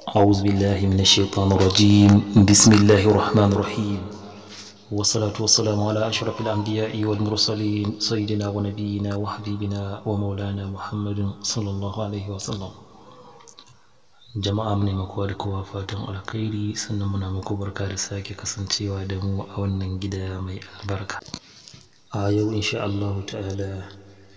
أعوذ بالله من الشيطان الرجيم بسم الله الرحمن الرحيم والصلاة والسلام على أشرف الأنبياء والمرسلين سيدنا ونبينا وحبيبنا ومولانا محمد صلى الله عليه وسلم jama'a mu ne muku da kowa fatan alkhairi sannan muna muku barka da sake kasancewa da mu a wannan gida mai albarka a yau insha Allah ta'ala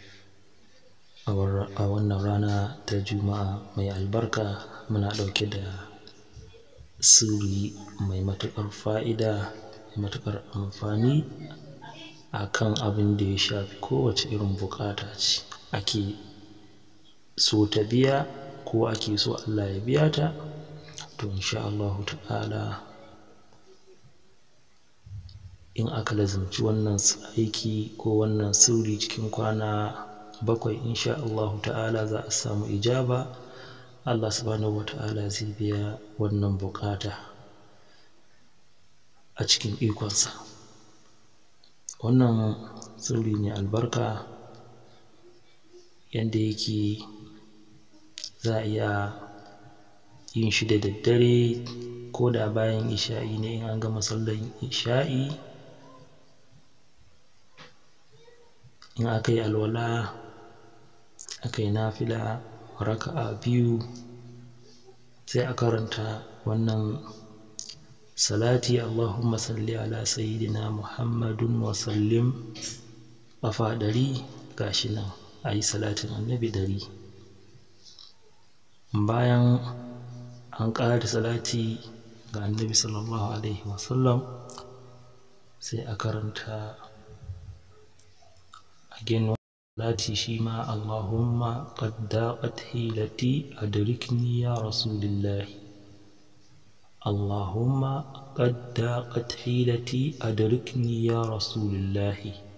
a wannan rana ta juma'a mai albarka muna ɗauke da sirri mai matuƙar fa'ida mai matuƙar amfani a kan abin da ya shafi kowace irin buƙata ce ake so ta biya ko ake so Allah ya biya ta to insha Allahu ta'ala in aka lazimci wannan aiki ko wannan sirri cikin kwana bakwai insha Allahu ta'ala za a samu ijaba Allah subhanahu wata'ala zai biya wannan buƙata a cikin ikonsa wannan sirri ne albarka yanda yake za a iya yin shi da daddare ko da bayan isha'i ne in an gama sallar isha'i in aka yi alwala aka yi nafila raka'a biyu sai a karanta wannan salati Allahumma salli ala sayyidina Muhammadun wa sallim ƙafa ɗari gashi nan a yi salatin annabi ɗari bayan an ƙara salati ga annabi sallallahu alaihi wasallam sai a karanta again salati shi ma Allahumma qad daqat hilati adrikni ya rasulillah Allahumma qad daqat hilati adrikni ya rasulillah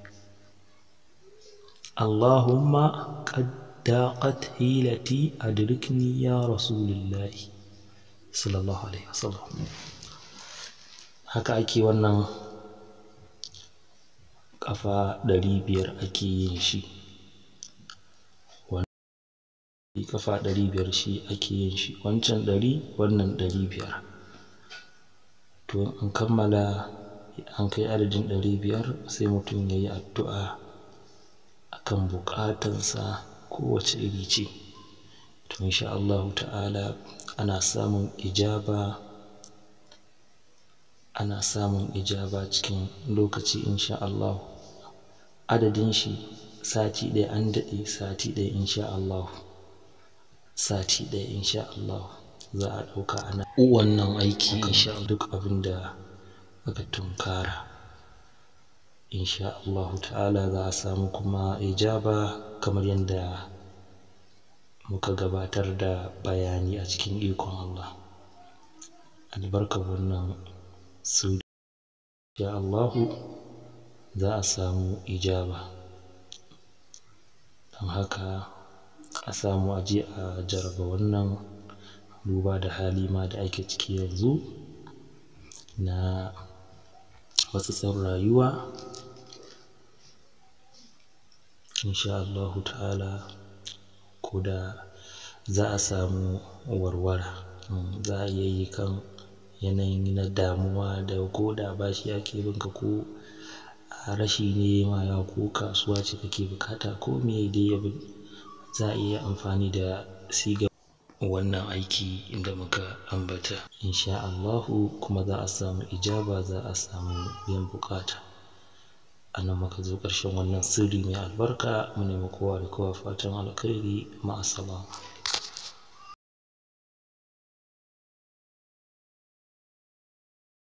Allahumma qad daqat hilati adrikni ya rasulillah sallallahu alaihi wasallam haka ake wannan ƙafa ɗari biyar ake yin shi ƙafa ɗari biyar shi ake yin shi wancan ɗari wannan ɗari biyar to in an kammala an kai adadin ɗari biyar sai mutum ya yi addu'a akan buƙatansa kowace iri ce to insha Allahu ta'ala ana samun ijaba ana samun ijaba cikin lokaci insha Allahu adadin shi sati ɗaya an daɗe sati ɗaya insha Allahu sati ɗaya insha Allahu za a ɗauka ana wannan aiki insha duk abin da aka tunkara insha Allahu ta'ala za a samu kuma ijaba kamar yadda muka gabatar da bayani a cikin ikon Allah albarkar wannan sirri insha Allahu za a samu ijaba don haka a samu a je a jarraba wannan duba da hali ma da ake ciki yanzu na matsatsin rayuwa insha Allahu ta'ala ko da za a samu warwara za a iya yi kan yanayin na damuwa da ko da bashi ake bin ka ko rashi ne ma yawa ko kasuwa ce kake buƙata ko me dai abin za a iya amfani da sigar wannan aiki inda muka ambata insha Allahu kuma za a samu ijaba za a samu biyan buƙata a nan muka zo ƙarshen wannan sirri mai albarka mu nemi kowa da kowa fatan alkhairi ma'assalam